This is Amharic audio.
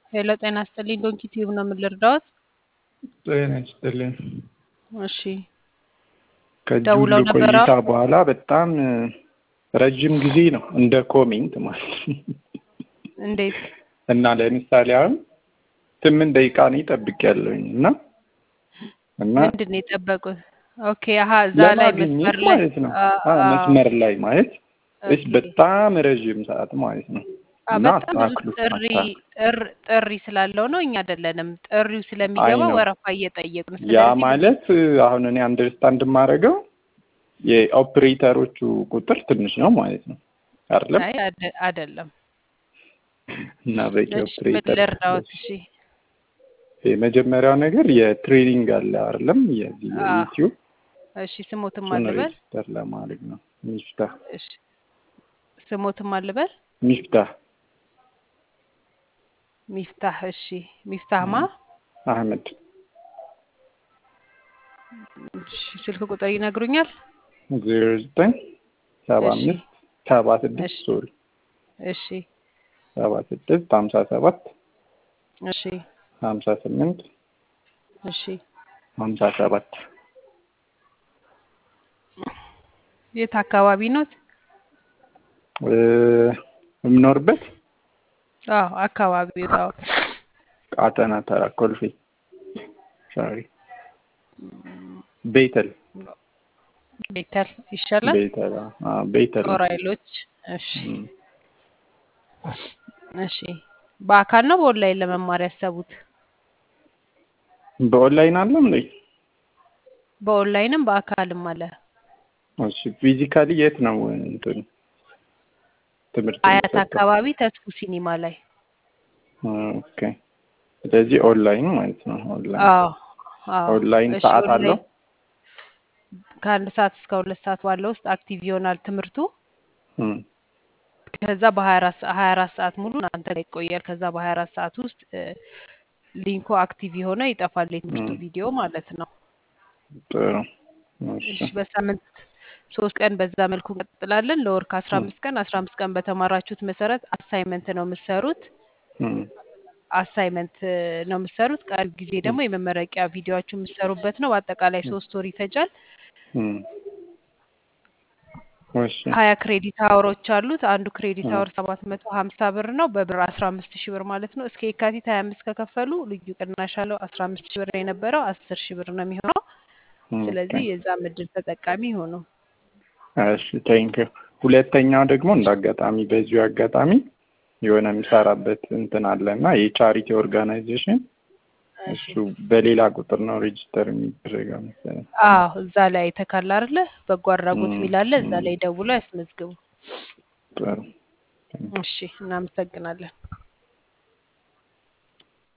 ሄሎ ጤና ይስጥልኝ። ዶንኪ ቲዩብ ነው የምልርዳዎት? ጤና ይስጥልኝ። እሺ ከዚህ ደውለው ሁሉ ነበር ቆይታ አሁን? በኋላ በጣም ረጅም ጊዜ ነው እንደ ኮሜንት ማለት ነው። እንዴት? እና ለምሳሌ አሁን ስምንት ደቂቃ ነው ጠብቄያለሁኝ እና እና ምንድን ነው የጠበቁት? ኦኬ አሀ እዛ ላይ ለማግኘት መስመር ላይ ማለት ነው አ- አዎ፣ አዎ፣ መስመር ላይ ማለት እስ ኦኬ በጣም ረዥም ሰዓት ማለት ነው አ እና በጣም ብዙ አስተካክሉት ጥሪ አስተካክሉ ጥር ጥሪ ስላለው ነው። እኛ አይደለንም ጥሪው አይ ስለሚገባ ነው ወረፋ እየጠየቅ ነው። ያ ስለዚህ ብዙ ማለት አሁን እኔ አንደርስታንድ የማደርገው የኦፕሬተሮቹ ቁጥር ትንሽ ነው ማለት ነው አይደለም አይ አደ- አይደለም። እና በቂ እሺ ምን ኦፕሬተር ልርዳዎት? እሺ የመጀመሪያው ነገር የትሬኒንግ አለ አይደለም የዚህ አ የዩቲዩብ እሺ ስሞትም እሱን አልበል ሬጅስተር ለማድረግ ነው ሚፍታህ እሺ ስሞትም አልበል ሚፍታህ ሚፍታህ እሺ ሚፍታህ ማ እም፣ አህመድ እሺ ስልክ ቁጥር ይነግሩኛል? ዜሮ ዘጠኝ ሰባ እሺ አምስት ሰባ ስድስት እሺ ሶሪ እሺ ሰባ ስድስት ሀምሳ ሰባት እሺ ሀምሳ ስምንት እሺ ሀምሳ ሰባት የት አካባቢ ኖት? እ፣ የምኖርበት አዎ አካባቢው አዎ ቃጠና ተራ ኮልፌ ሶሪ ቤተል ቤተል ይሻላል። ቤተል አዎ፣ ቤተል ጦር ነው ኃይሎች እሺ እም። እሺ በአካል ነው በኦንላይን ለመማር ያሰቡት? በኦንላይን አለ እንዴ? በኦንላይንም በአካልም አለ። እሺ ፊዚካሊ የት ነው እንትን ትምህርት አያት የሚሰጠው? አካባቢ ተስፉ ሲኒማ ላይ። ኦኬ ስለዚህ ኦንላይን ማለት ነው። ኦንላይን አዎ አዎ ኦንላይን እሺ ሰዓት አለው? ኦንላይን ከአንድ ሰዓት እስከ ሁለት ሰዓት ባለው ውስጥ አክቲቭ ይሆናል ትምህርቱ። እም፣ ከዛ በሀያ አራት ሀያ አራት ሰዓት ሙሉ እናንተ ላይ ይቆያል። ከዛ በሀያ አራት ሰዓት ውስጥ እ፣ ሊንኩ አክቲቭ የሆነ ይጠፋል የትምህርቱ እም፣ ቪዲዮ ማለት ነው። ጥሩ እሺ እሺ በሳምንት ሶስት ቀን በዛ መልኩ እንቀጥላለን። ለወር ከአስራ እም፣ አምስት ቀን አስራ አምስት ቀን በተማራችሁት መሰረት አሳይመንት ነው የምትሰሩት። እም፣ አሳይመንት ነው የምትሰሩት። ቀሪ ጊዜ እም፣ ደግሞ የመመረቂያ ቪዲዮችሁ የምትሰሩበት ነው። በአጠቃላይ እም፣ ሶስት ወር ይፈጃል። እም፣ እሺ ሀያ ክሬዲት አወሮች አሉት። አንዱ ክሬዲት እም፣ አወር ሰባት መቶ ሀምሳ ብር ነው። በብር አስራ አምስት ሺህ ብር ማለት ነው። እስከ የካቲት ሀያ አምስት ከከፈሉ ልዩ ቅናሽ አለው። አስራ አምስት ሺህ ብር የነበረው አስር ሺህ ብር ነው የሚሆነው። ኦኬ ስለዚህ የዛ ምድር ተጠቃሚ ይሆኑ። እሺ ቴንኪው። ሁለተኛው ደግሞ እንደ አጋጣሚ በዚሁ አጋጣሚ የሆነ የሚሰራበት እንትን አለ እና የቻሪቲ ኦርጋናይዜሽን እሺ እሱ በሌላ ቁጥር ነው ሬጅስተር የሚደረገው መሰለኝ። አዎ እዛ ላይ ተካላ አይደለ? በጎ አድራጎት እም፣ የሚል አለ። እዛ እም፣ ላይ ደውሎ ያስመዝግቡ። ጥሩ ቴንኪው። እሺ እናመሰግናለን።